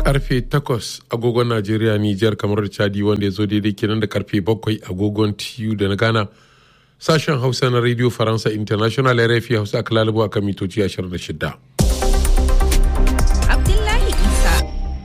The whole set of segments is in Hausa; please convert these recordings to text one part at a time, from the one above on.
karfe 8 agogon najeriya nijar kamar da chadi wanda ya zo daidai kenan da karfe 7 agogon tu da na ghana sashen hausa na radio faransa international rfi hausa aka lalabo a kan mitoci 26 Abdullahi Isa.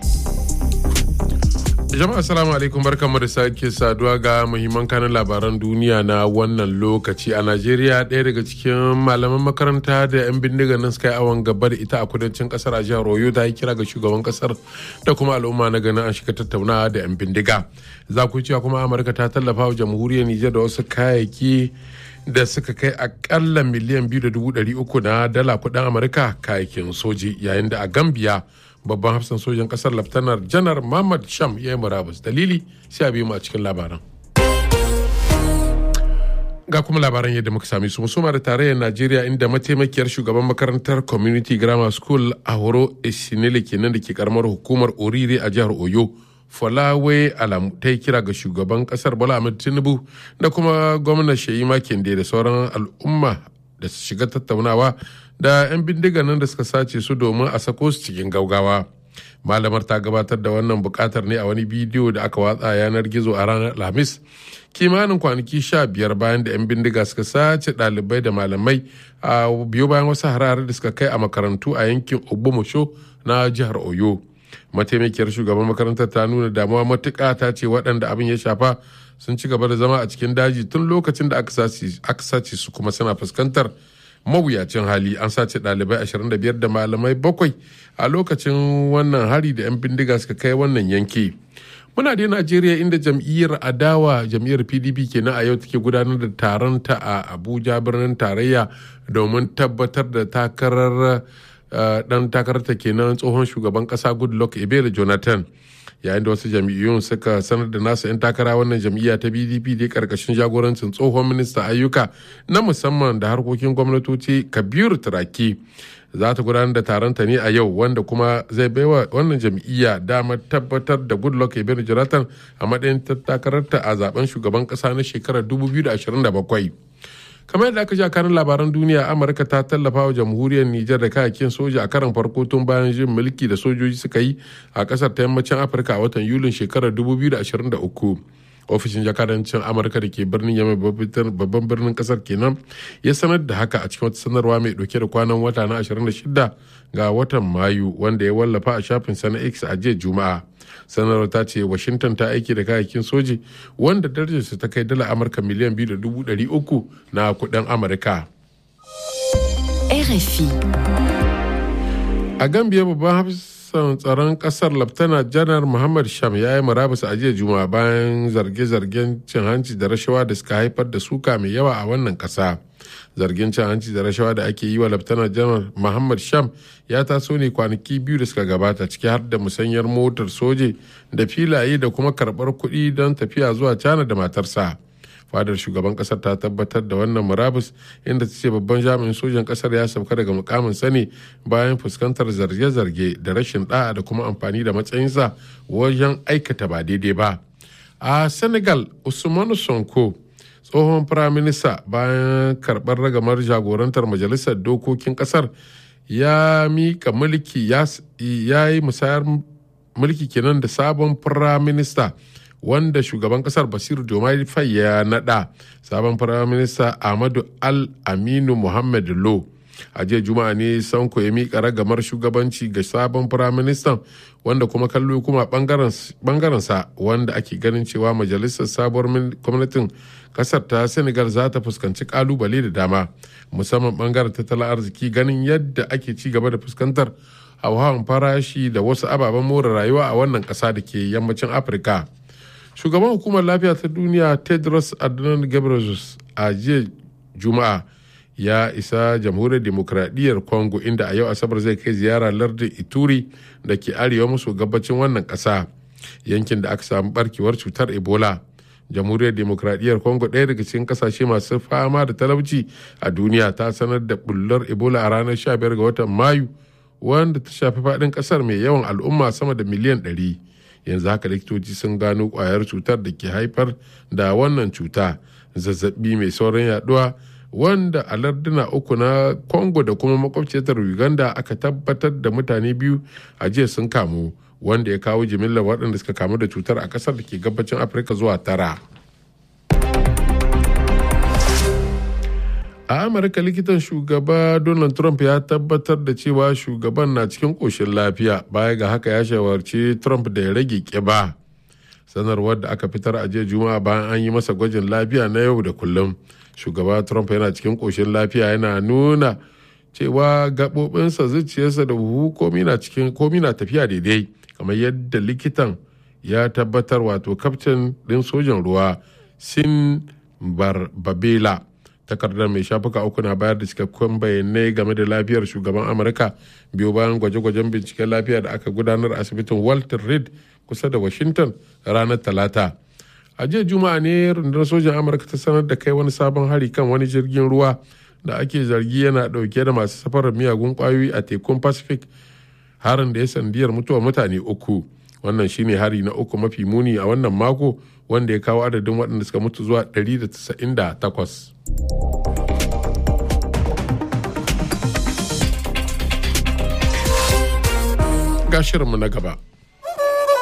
jama'a assalamu alaikum barkanmu da sake saduwa ga muhimman kanin labaran duniya na wannan lokaci a najeriya ɗaya daga cikin malaman makaranta da 'yan bindiga nan suka yi awon gaba da ita a kudancin kasar a jihar oyo ta yi kira ga shugaban kasar da kuma al'umma na ganin an shiga tattaunawa da 'yan bindiga za ku cewa kuma amurka ta tallafa wa jamhuriyar nijar da wasu kayayyaki da suka kai akalla miliyan biyu da dubu ɗari uku na dala kuɗin amurka kayayyakin soji yayin da a gambia babban hafsan sojan kasar laftanar janar Muhammad Sham ya yi murabus dalili sai a biyu mu a cikin labaran. Ga kuma labaran yadda muka sami su musuma da tarayyar Najeriya inda mataimakiyar shugaban makarantar Community Grammar School a horo Esinele kenan da ke karamar hukumar Orire a jihar Oyo. Folawe Alamu ta yi kira ga shugaban kasar Bola Ahmed Tinubu da kuma gwamnan Sheyi Makinde da sauran al'umma da su shiga tattaunawa da 'yan bindiga nan da suka sace su domin a sako su cikin gaugawa malamar ta gabatar da wannan bukatar ne a wani bidiyo da aka watsa yanar gizo a ranar alhamis kimanin kwanaki sha biyar bayan da 'yan bindiga suka sace ɗalibai da malamai a biyo bayan wasu harare da suka kai a makarantu a yankin ogbomosho na jihar oyo mataimakiyar shugaban makarantar ta nuna damuwa matuƙa ta ce waɗanda abin ya shafa sun ci gaba da zama a cikin daji tun lokacin da aka sace su kuma suna fuskantar mawuyacin hali an sace ɗalibai 25 da malamai bakwai a lokacin wannan hari da 'yan bindiga suka kai wannan yanki muna da najeriya inda jam'iyyar adawa jam'iyyar pdp kenan a yau take gudanar da taron ta a abuja birnin tarayya domin tabbatar da takarar dan takararta kenan tsohon shugaban kasa goodluck ebele jonathan yayin da wasu jam'iyyun suka sanar da nasu 'yan takara wannan jam'iyya ta bdp dai karkashin jagorancin tsohon minista ayyuka na musamman da harkokin gwamnatoci kabiru turaki za ta gudanar da taronta ne a yau wanda kuma zai baiwa wannan jam'iyya damar tabbatar da goodluck ebele jonathan a matsayin takararta a zaben shugaban kasa na shekarar 2027 kamar yadda aka sha kanin labaran duniya amurka ta tallafa wa jamhuriyar nijar da kayakin soja a karan farko tun bayan jin mulki da sojoji suka yi a kasar ta yammacin afirka a watan yulin shekarar 2023 ofishin jakadancin amurka da ke birnin yamai babban birnin kasar kenan ya sanar da haka a cikin wata sanarwa mai dauke da kwanan wata na 26 ga watan mayu wanda ya wallafa a shafin sana x a jiya juma'a sanarwar ta ce washington ta aiki da kayayyakin soji wanda darajarsa ta kai dala amurka miliyan biyu da dubu ɗari uku na kuɗin amurka RFI. a gambia babban hafsan tsaron kasar laftana janar muhammad sham ya yi murabus a jiya juma'a bayan zarge-zargen cin hanci da rashawa da suka haifar da suka mai yawa a wannan kasa zargin cin hanci da rashawa da ake yi wa laftana janar muhammad sham ya taso ne kwanaki biyu da suka gabata ciki har da musanyar motar soje da filaye da kuma karbar kuɗi don tafiya zuwa cana da matarsa fadar shugaban kasar ta tabbatar da wannan murabus inda ta ce babban jami'in sojan kasar ya sauka daga mukamin sani bayan fuskantar zarge-zarge da rashin da'a da kuma amfani da matsayinsa wajen aikata ba daidai ba a senegal usmanu sonko tsohon firaminista bayan karɓar ragamar jagorantar majalisar dokokin kasar ya mika mulki ya yi musayar mulki kenan da sabon firaminista wanda shugaban kasar basiru diomaye faye ya nada sabon firaminista ahmadu al aminu muhammad lo a jiya juma'a ne sanko ya miƙa ragamar shugabanci ga sabon firaministan wanda kuma kallo kuma bangarensa wanda ake ganin cewa majalisar sabuwar gwamnatin kasar ta senegal za ta fuskanci kalubale da dama musamman bangaren tattalin arziki ganin yadda ake ci gaba da fuskantar hauhawan farashi da wasu ababen more rayuwa a wannan kasa da ke yammacin afirka shugaban hukumar lafiya ta duniya tedros adhanom ghebreyesus a jiya juma'a ya isa jamhuriyar demokradiyyar congo inda a yau asabar zai kai ziyara lardin ituri da ke arewa maso gabacin wannan ƙasa yankin da aka samu barkewar cutar ebola jamhuriyar demokradiyyar congo ɗaya daga cikin ƙasashe masu fama da talauci a duniya ta sanar da bullar ebola a ranar 15 ga watan mayu wanda ta shafi faɗin ƙasar mai yawan al'umma sama da miliyan 100 yanzu haka likitoci sun gano kwayar cutar da ke haifar da wannan cuta zazzabi mai sauran yaduwa wanda a larduna uku na congo da kuma makwabciyar uganda aka tabbatar da mutane biyu a jiya sun kamu wanda ya kawo jimillar waɗanda suka kamu da cutar a ƙasar da ke gabacin afirka zuwa tara a amurka likitan shugaba donald trump ya tabbatar da cewa shugaban na cikin ƙoshin lafiya baya ga haka ya shawarci trump da ya rage ƙiba sanarwar da aka fitar a jiya juma'a bayan an yi masa gwajin lafiya na yau da kullum shugaba trump yana cikin ƙoshin lafiya yana nuna cewa gaɓoɓinsa zuciyarsa da huhu komi na tafiya daidai kamar yadda likitan ya tabbatar wato kaftin ɗin sojan ruwa sin barbabela takardar mai shafuka uku na bayar da cikakkun bayanai game da lafiyar shugaban amurka biyu bayan gwaje-gwajen binciken lafiya da aka gudanar asibitin walter reed kusa da washington ranar talata a jiya juma'a ne rundunar sojan amurka ta sanar da kai wani sabon hari kan wani jirgin ruwa da ake zargi yana dauke da masu safarar miyagun kwayoyi a tekun pacific harin da ya sandiyar mutuwar mutane uku wannan shine hari na uku mafi muni a wannan mako wanda ya kawo adadin waɗanda suka mutu zuwa 198 ga shirinmu na gaba